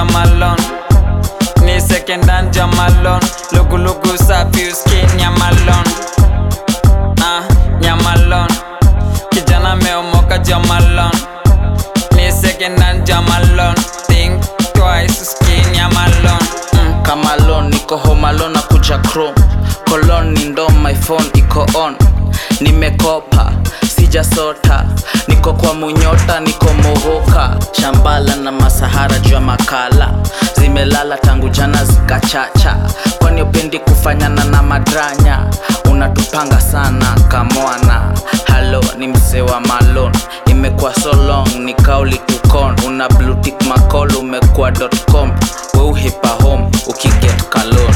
jamalon ni second hand jamalon lugulugu safi uskin nyamalon ah, nyamalon kijana meomoka jamalon ni second hand jamalon think twice uskin nyamalon mm. kama lon niko home alone na kuja chrome colon ni ndo my phone iko on nimekopa sijasota niko kwa munyota niko mohoka shambala na masahara juu ya makala zimelala tangu jana zikachacha kwani upendi kufanyana na madranya unatupanga sana kamwana halo ni msee wa malon imekuwa so long ni kauli tukon una blutik macol umekuwa com we uhipa home ukiget kalon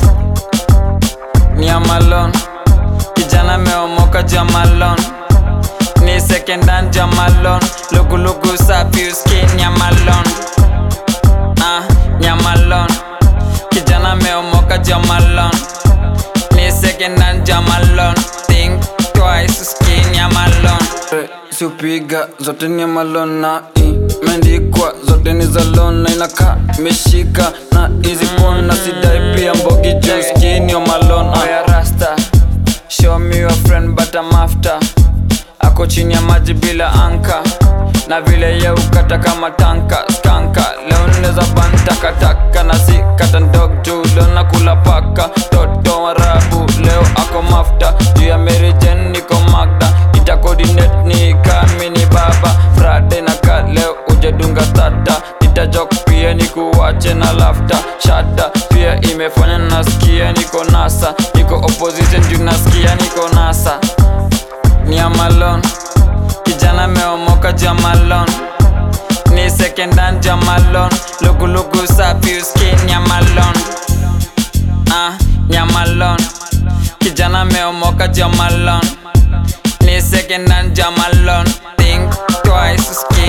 Nyamalon kijana meomoka jamalon ni second hand jamalon lugulugu safi uskin nyamalon ah, nyamalon kijana meomoka jamalon ni second hand jamalon think twice uskin nyamalon siupiga zote ni malon na imeandikwa zote ni za lon na inakaa imeshika na hizi pona sidai pia mbogi juu skini malon oya rasta show me your friend but I'm after ako chini ya maji bila anka na vile ye ukata kama tanka skanka leo neza ban takataka na si kata ndog juu leo nakula paka toto warabu leo ako mafta juu ya merijen niko magda ita coordinate ni kami ni baba frade na ka leo ujedunga tata nitajok pia nikuwache na lafta shada pia imefanya nasikia niko nasa niko opposition juu nasikia niko nasa ni amalon kijana meomoka jamalon ni second hand jamalon lugulugu safi uskin nyamalon ah, nyamalon kijana meomoka jamalon ni second hand jamalon think twice uskin